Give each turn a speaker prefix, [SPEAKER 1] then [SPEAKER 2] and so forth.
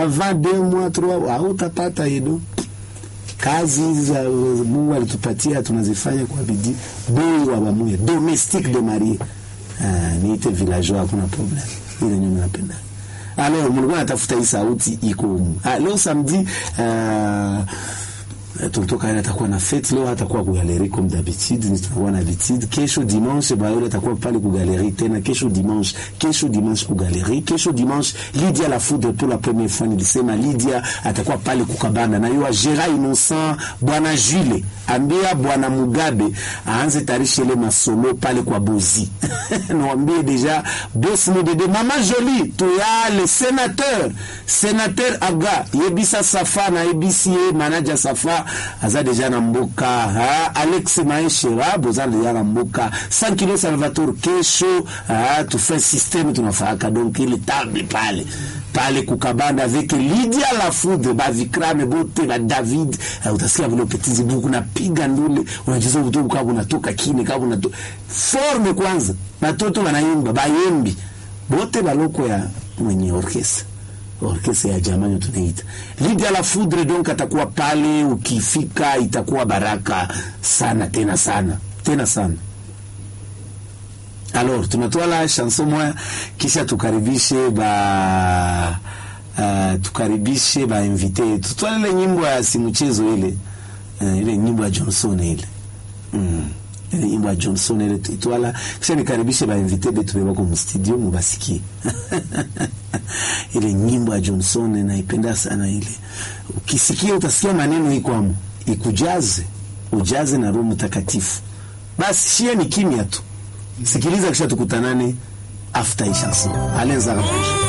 [SPEAKER 1] avant deux mois trois hautapata yedo kazi hizi za Mungu alitupatia tunazifanya kwa bidii. Boy wa bamuye domestique de Marie ah, niite villageois, hakuna problem, ile nyuma napenda. Alors mlikuwa natafuta hii sauti iko humu. Ah, leo samedi ah, tulitoka ile atakuwa na fete leo, atakuwa ku galerie comme d'habitude, ni tutakuwa na habitude. Kesho dimanche ba yule atakuwa pale ku galerie tena, kesho dimanche, kesho dimanche ku galerie, kesho dimanche Lydia la foudre pour la première fois nilisema Lydia atakuwa pale kukabanda na yua Gera Innocent, bwana Jules ambia bwana Mugabe aanze tarisha ile masolo pale kwa Bozi niwaambie deja boss modede mama Jolie tuya le sénateur sénateur Aga yebisa Safa na yebisi ye manager Safa aza deja na mboka ha? Alex Maeshera boza deja na mboka 100 kilo Salvatore kesho ha? tufe systeme tunafaka donc ile table pale pale kukabanda avec Lydia la foudre ba Vikrame bote ba David uh, utasikia vile petit zibuku napiga ndule unacheza utubu kama unatoka kine kama unatoka forme kwanza batoto wanaimba bayembi bote baloko ya mwenye orkestra orkestra ya jamani tunaita Lydia la foudre donc atakuwa pale ukifika itakuwa baraka sana tena sana tena sana alors tunatoa la chanson moya kisha tukaribishe ba uh, tukaribishe ba invité yetu twala ile nyimbo ya simuchezo ile uh, ile nyimbo ya Johnson ile mm. ile nyimbo ya Johnson ile twala kisha nikaribishe ba invité betu bebako mu studio mubasikie ile nyimbo ya Johnson naipenda sana ile ukisikia utasikia maneno hii kwamo ikujaze ujaze na Roho Mtakatifu basi shia ni kimya tu sikiliza kisha tukutanane after hii chanson allez à la prochaine